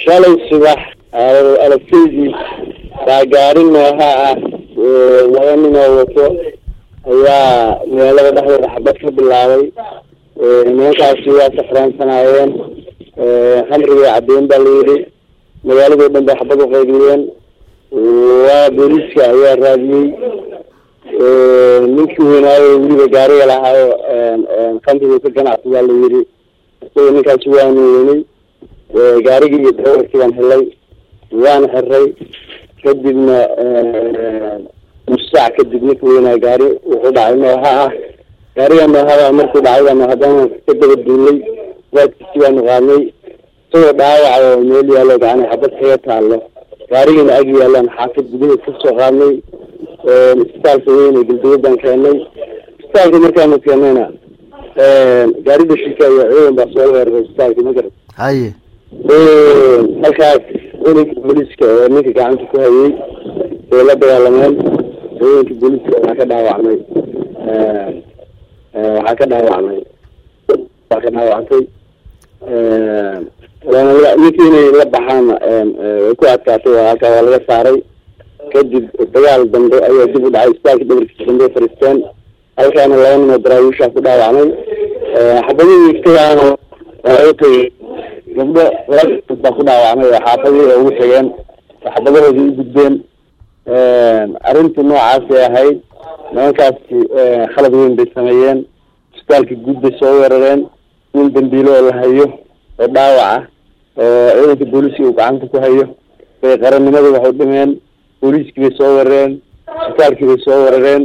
shalay subax aragtaydii baa gaari nooha ah laba nin oo wato ayaa magaalada dhexdeeda xabad ka bilaabay nimankaasi waa safraansanaayeen khamrigii caddeyn baa layidhi magaaladao dhan bay xabad uqaybiyeen waa booliiska ayaa raadiyey ninkii weynaayo weliba gaariga lahaayo khamriga ka ganacsigaa la yidhi isaga ninkaasi waanu weynay gaarigii iyo dawarkii baan helay waan xiray kadibna nus saac kadib ninka weynaa gaari wuxuu dhacay nooha ah gaariga noohada markuu dhacay baanu haddana ka daba duulay waadkiisi baanu qaadnay isagoo dhaawaca oo meel yaalo gacana xabad kaga taalo gaarigiina ag yaalaan xaafid gudaheed kasoo qaadnay isbitaalka weyn ee galduwad baan keenay isbitaalka markaanu keenayna gaari dhashika iyo ciidan baa soo weeraray isbitaalka magarad haye halkaas ciidanka booliiska oo ninka gacanta ku hayay bay la dagaalameen ciidanka booliiska waxaa ka dhaawacmay waxaa ka dhaawacmay waa ka dhaawactay waana ninkii inay la baxaan way ku adkaatay halkaa waa laga saaray kadib dagaal dambe ayaa dib u dhacay isbitaalka dhabarkiisa dambe fariisteen halkaana laba nin oo daraawiishaa ku dhaawacmay xabadihii iftagaana waa u tagay gabdho laba baa ku dhaawacmay oo xaafadii oo ugu tageen xabadahoodii u gudbeen arrintii noocaasay ahayd nimankaasi khalad weyn bay sameeyeen isbitaalka guud bay soo weerareen nin dambiilo oo la hayo oo dhaawac ah oo ciidanka booliiska uu gacanta ku hayo bay qarannimada waxu dhimeen booliiskii bay soo weerareen isbitaalkii bay soo weerareen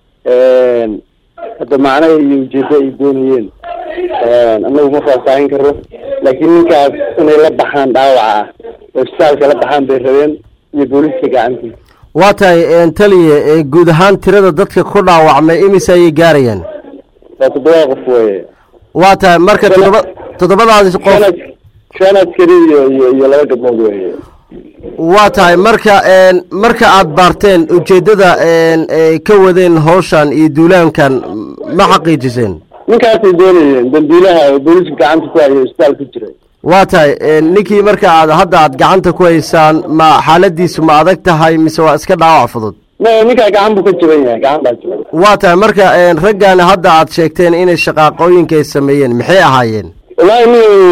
hadda macnaha iyo ujeedo ay doonayeen anagu ma faahfaahin karo laakiin ninkaas inay la baxaan dhaawaca ah oo isbitaalka la baxaan bay rabeen iyo booliiska gacantiisa waa tahay taliye guud ahaan tirada dadka ku dhaawacmay imise ayay gaarayeen waa toddoba qof weye waa tahay marka toddoba toddobadaasi qof shan shan askari iyo iyo iyo laba gabdhood weye waa tahay marka marka aada baarteen ujeeddada ay ka wadeen hawshan iyo duulaankan ma xaqiijiseen ninkaasay doonayeen dambiilaha oo booliiska gacanta ku hayo isbitaal ku jiray waa tahay ninkii marka aad hadda aad gacanta ku haysaan ma xaaladiisu ma adag tahay mise waa iska dhaawac fudud ma ninkaa gacan buu ka jaban yahay gacan baa jaban waa tahay marka raggan hadda aad sheegteen inay shaqaaqooyinka ay sameeyeen maxay ahaayeen wallaahi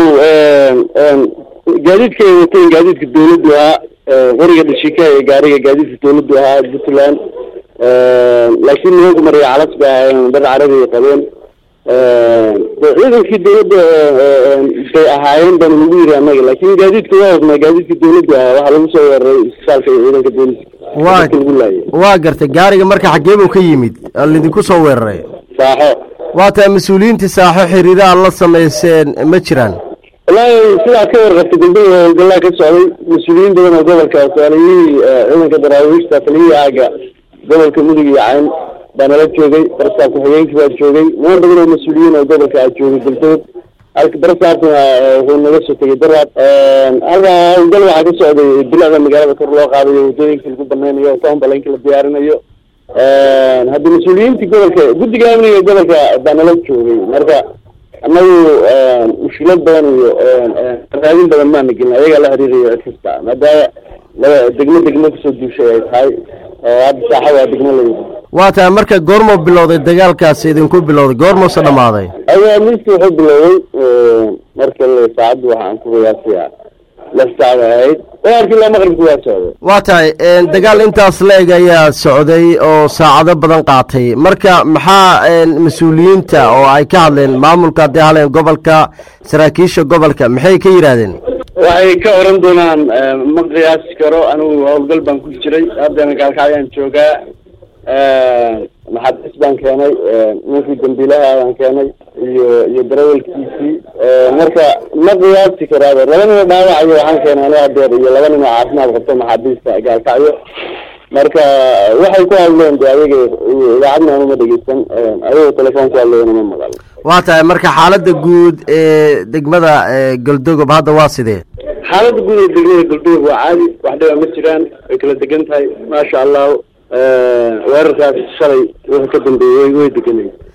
nin gaadiidka ay wateen gaadiidka dawladdu ahaa qoriga dhashika ee gaariga gaadiidka dawladdu ahaa puntland laakiin nimanku marya calas bay ahaayeen dad carabi ay qabeen ciidankii dawladda bay ahaayeen baan lagu yiri annaga laakin gaadiidka waa wadnaa gaadiidka dawladdu ahaa waxaa lagu soo weeraray isbitaalka iyo ciidanka booliska waa dadka lagu laayay waa gartay gaariga marka xaggee buu ka yimid lidinku soo weeraray saaxo waa tahay mas-uuliyiintii saaxo xiriira aad la samayseen ma jiraan wallaahi sidaa ka warqabtay gabdhaha howlgallaa ka socday mas-uuliyiin badan oo gobolka taliyihii ciidanka daraawiishta taliyihii aaga gobolka mudug iyo cayn baa nala joogay barasaab ku-xigeenkii baa joogay niman badan oo mas-uuliyiin oo gobolka a joogay galdood halka barasaabkuna wuxuu naga soo tegay daraad halkaa howlgal waxaa ka socday bilacda magaalada kor loo qaadayo waddooyinka lagu banaynayo toonbalanka la diyaarinayo hadda mas-uuliyiintii gobolka guddiga amniga gobolka baa nala joogay marka annagu mushkilad badan iyo raadin badan maana gelin ayagaa la xiriirayo cid kasta maadaama laba degmo degmo kasoo duushay ay tahay oo hadda saaxa waa degmo layidi waa tahay marka goormuu bilowday dagaalkaasi idinku bilowday goormuuse dhammaaday ayaa miski wuxuu bilowday marka le saacaddu waxaan ku qiyaasaya lix saacda ahayd dagaalkii ilaa maqribki waa socday waa tahay dagaal intaas la-eg ayaa socday oo saacado badan qaatay marka maxaa mas-uuliyiinta oo ay ka hadleen maamulka haddii haleen gobolka saraakiisha gobolka maxay ka yidhaahdeen waxay ka oran doonaan ma qiyaasi karo anigu howlgal baan ku jiray haddana gaalkacyaan joogaa maxabiis baan keenay ninkii dambiilaha baan keenay iyo iyo darawalkiisii marka ma qiyaasi karaaba laba nin oo dhaawacayo waxaan keenay aniga adeer iyo laba nin oo caafimaad qabto maxaabiista gaalkacyo marka waxay ku hadleen de ayaga idaacadna anuma dhegeysan ayagoo telefoon ku hadlayana ma maqal waa tahay marka xaaladda guud ee degmada galdogob hadda waa sidee xaaladda guud ee degmada galdogob waa caadi wax dhiba ma jiraan way kala degan tahay maasha allahu weerarkaas shalay wuxuu ka dambeeyey way deganay